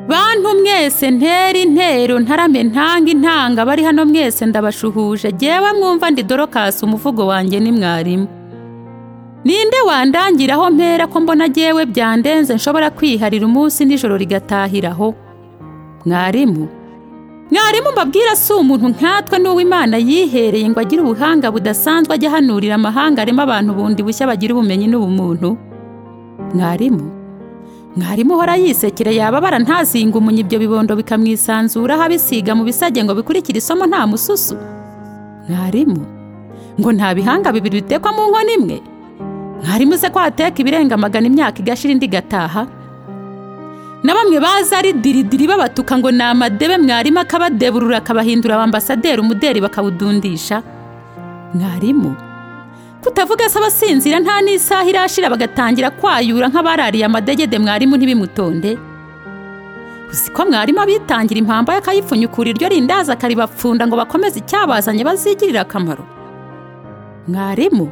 bantu mwese ntera intero ntarame ntanga intanga bari hano mwese ndabashuhuje jyewe mwumva ndi dorokasi umuvugo wanjye ni mwarimu ninde wandangiraho mpera ko mbona jyewe byandenze nshobora kwiharira umunsi nijoro rigatahiraho mwarimu mwarimu mbabwira si umuntu nkatwe n'uwo imana yihereye ngo agire ubuhanga budasanzwe ajya ahanurira amahanga arimo abantu bundi bushya bagira ubumenyi n'ubumuntu mwarimu mwarimu uhora yisekera yababara ntazinga umunya ibyo bibondo bikamwisanzuraho abisiga mu bisage ngo bikurikire isomo nta mususu mwarimu ngo nta bihanga bibiri bitekwa mu nkono imwe mwarimu se ko hateka ibirenga magana imyaka igashira indi igataha na bamwe baza ari diridiri babatuka ngo ni amadebe mwarimu akabadeburura akabahindura abambasaderi umuderi bakawudundisha mwarimu kutavuga se abasinzira nta n'isaha irashira bagatangira kwayura nk'abarariye amadegede mwarimu ntibimutonde uzi ko mwarimu abitangira impamba akayipfunyukura iryo rindaza akaribapfunda ngo bakomeze icyabazanye bazigirire akamaro mwarimu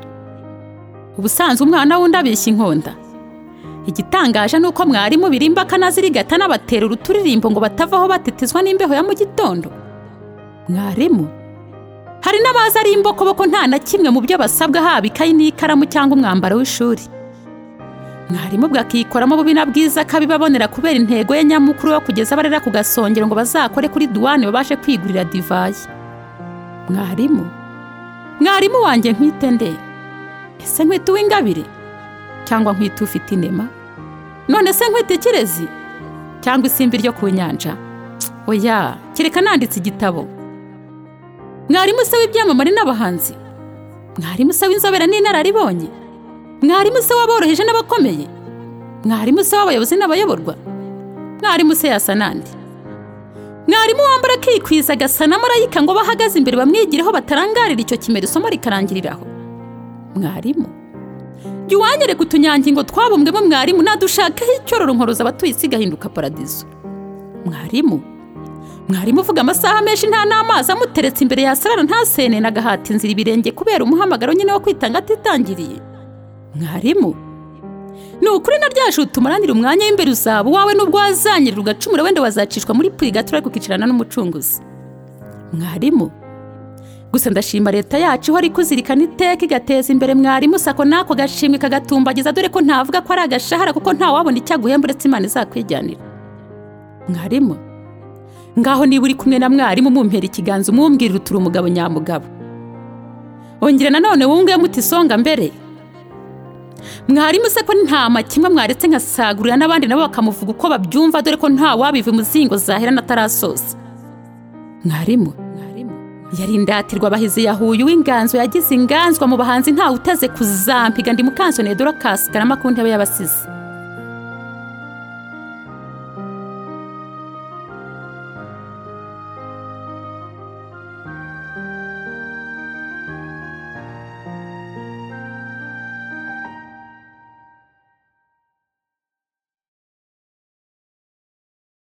ubusanzwe umwana wundi abishya inkonda igitangaje ni uko mwarimu birimba akanazirigata n'abatera uruturirimbo ngo batavaho batetezwa n'imbeho ya mu gitondo mwarimu hari n'abaza ari imbokoboko nta na kimwe mu byo basabwa haba ikayi n'ikaramu cyangwa umwambaro w'ishuri mwarimu bwakikoramo bubi na bwiza akabibabonera kubera intego ye nyamukuru yo kugeza abarera ku gasongero ngo bazakore kuri duwane babashe kwigurira divayi mwarimu mwarimu wanjye nkwite nde ese nkwite uw'ingabire cyangwa nkwite ufite inema none se nkwite ikirezi cyangwa isimbi ryo ku nyanja oya kereka nanditse igitabo mwarimu se w'ibyamamare n'abahanzi mwarimu se w'inzobere n'inararibonye mwarimu se w'aboroheje n'abakomeye mwarimu se w'abayobozi n'abayoborwa mwarimu se yasa nande mwarimu wambara akikwiza agasa na marayika ngo bahagaze imbere bamwigireho batarangarira icyo kimero isomo rikarangiriraho mwarimu jya uwanyereka utunyangingo twabumbwemo mwarimu nadushakaho icyororo nkoroza abatuye isi igahinduka paradizo mwarimu mwarimu uvuga amasaha menshi nta n'amazi amuteretse imbere yasarara ntasene agahata inzira ibirenge kubera umuhamagaro nyine wo kwitanga atitangiriye mwarimu ni ukuri na rya juru tumuranira umwanya w'imbere uzaba uwawe n'ubwo wazanyerera ugacumura wenda wazacishwa muri purigatura ariko ukicarana n'umucunguzi mwarimu gusa ndashima leta yacu ihora ikuzirikana iteka igateza imbere mwarimu sako n'ako gashimwe kagatumbagiza dore ko ntavuga ko ari agashahara kuko ntawabona icyo aguhemba uretse imana izakwijyanira mwarimu ngaho niba uri kumwe na mwarimu mumpera ikiganza umwumwirira uturi umugabo nyamugabo ongera nanone wunge muti isonga mbere mwarimu se ko nta kimwe mwaretse nkasagurira n'abandi nabo bakamuvuga uko babyumva dore ko ntawabiva imuzingo zaherana atarasoza mwarimu yarindatirwa abahizi yahuye uw'inganzo yagize inganzwa mu bahanzi ntawe uteze kuzampiga ndi mukansoneye dorokasi karama ku ntebe y'abasizi